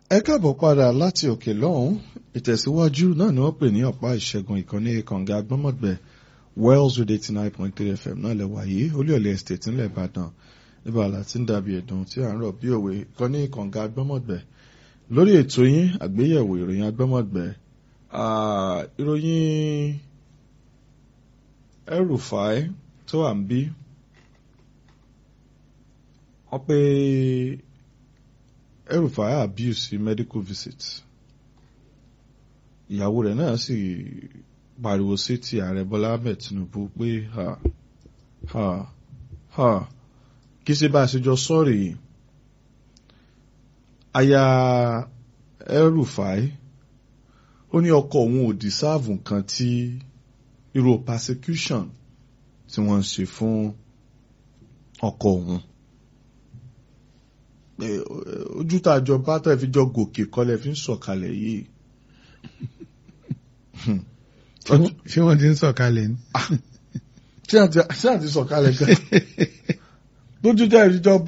ẹ káàbọ̀ padà láti òkè lọ́hùn ìtẹ̀síwájú náà ni wọ́n pè ní ọ̀pá ìṣẹ́gun ìkànnì kànga agbọ́mọ̀gbẹ́ wells with eighty nine point three fm náà lẹ́wà yìí olúyọ̀lẹ̀ estate ńlẹ̀ ìbàdàn níbà láti ń dàbí ẹ̀dùn tí à ń rọ̀ bí òwe ìkànnì kànga agbọ́mọ̀gbẹ́ lórí ètò yín àgbéyẹ̀wò ìròyìn agbọ́mọ̀gbẹ́ ìròyìn El-Rufai tó wà ń bí wọ́n pé El-Rufai abuse medical visit ìyàwó rẹ̀ náà sì pariwo sétí ààrẹ Bọ́lá Ahmed Tinubu pé ha ha ha kí ṣe bá a ṣe jọ sọ́ọ̀rì aya El-Rufai ó ní ọkọ òun ò dìsáàvù nǹkan tí irú persecution tí wọ́n ń ṣe fún ọkọ òun ojú tá a jọ bá tó ẹ fi jọ gòkè kọlẹ̀ fi ń sọ̀kalẹ̀ yìí. ṣé wọ́n ti ń sọ̀kalẹ̀ ni. ṣé àti sọ̀kalẹ̀ gan lójú tá ẹ fi jọ